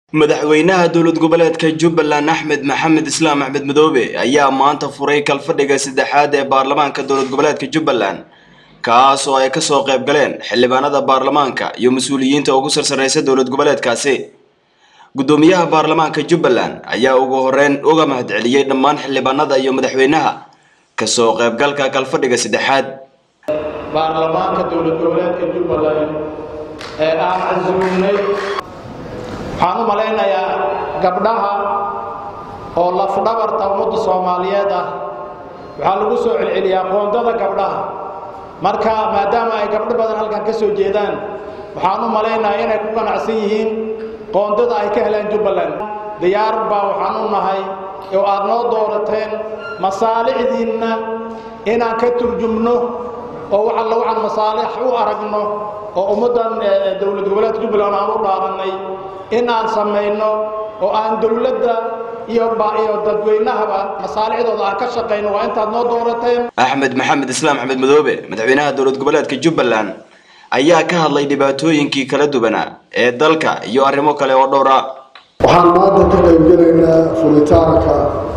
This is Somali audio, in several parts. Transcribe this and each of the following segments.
madaxweynaha dowlad goboleedka jubbaland axmed maxamed islaam axmed madoobe ayaa maanta furay kalfadhiga saddexaad ee baarlamaanka dowlad goboleedka jubbaland kaas oo ay kasoo qayb galeen xildhibaanada baarlamaanka iyo mas-uuliyiinta ugu sarsareysa dowlad goboleedkaasi guddoomiyaha baarlamaanka jubbaland ayaa ugu horeyn uga mahadceliyey dhammaan xildhibaanada iyo madaxweynaha kasoo qaybgalka kalfadhiga saddexaad baarlamaanka dowlad goboleedka jubbaland ee aan casuumnay waxaan u malaynayaa gabdhaha oo lafdhabarta ummadda soomaaliyeed ah waxaa lagu soo celceliyaa qoondada gabdhaha marka maadaama ay gabdho badan halkan ka soo jeedaan waxaan u malaynayaa inay ku qanacsan yihiin qoondada ay ka helaan jubbaland diyaar baa waxaan u nahay oo aad noo doorateen masaalixdiinna inaan ka turjumno oo wax alla waxaan masaalix u aragno oo ummaddan dowlad goboleedka jubbaland aan u dhaarannay in aan samayno oo aan dowladda iyo iyo dadweynahaba masaalixdooda aan ka shaqayno waa intaad noo doorateen axmed maxamed islaam axmed madoobe madaxweynaha dowlad goboleedka jubbaland ayaa ka hadlay dhibaatooyinkii kala duwanaa ee dalka iyo arrimo kale oo dhowra waxaan maanta ka qaybgelaynaa furitaanka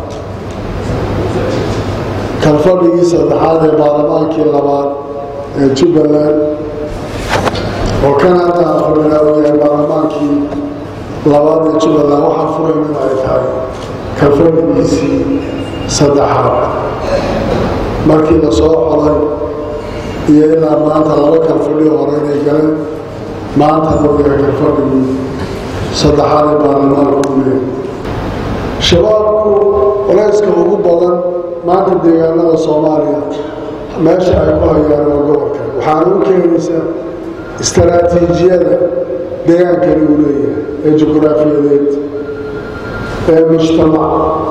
kalfadhigii saddexaad ee baarlamaankii labaad ee jubbaland oo kan hadda afurina uu yahay baarlamaankii labaad ee jubbaland waxaan furayn in ay tahay kalfadhigiisii saddexaad markii la soo coday iyo ilaa maanta laba kalfadhi hore inay galeen maanta uu yahay kalfadhigii saddexaad ee baarlamaanka u leeyahay shabaabku culayska ugu badan maanta deegaanada soomaaliya meesha ay ku hayaan waa gobolka waxaana u keenaysaa istaraatiijiyada deegaankani uu leeyahay ee juquraafiyadeed ee mujtamac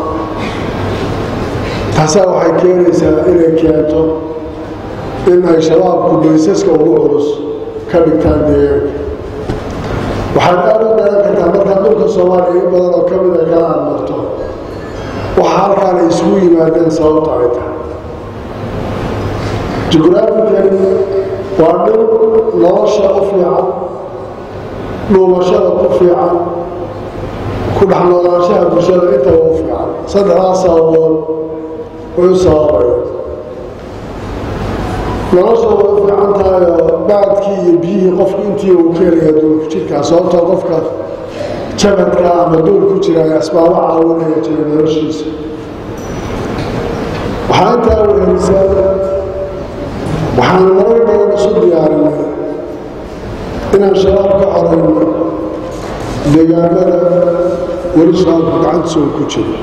taasaa waxay keenaysaa inay keento in ay shabaabku baysaska ugu culus ka dhigtaan deegaanka waxaad aada u garan kartaa markaa dhulka soomaaliya in badan oo ka mid a kala aad marto waxa halkaan ay isugu yimaadeen sababta ay tahay jugraafikani waa dhul nolosha u fiican dhuumashada ku fiican ku dhex noolaanshaha bulshada intaba u fiican saddexdaas sababood wuxuu sababaya nolosha way u fiican tahay oo baadkii iyo biyihii qofku intii uu keenaya duulku jirkaa sababtoo qofka jabadka ama duul ku jira ee asbaabo caawinaya jira noloshiisa waxaa intaa wehelisaa waxaan marar badan isu diyaarinay inaan shabaab ka xorayno deegaanada weli shabaabku gacantiisa uu ku jiro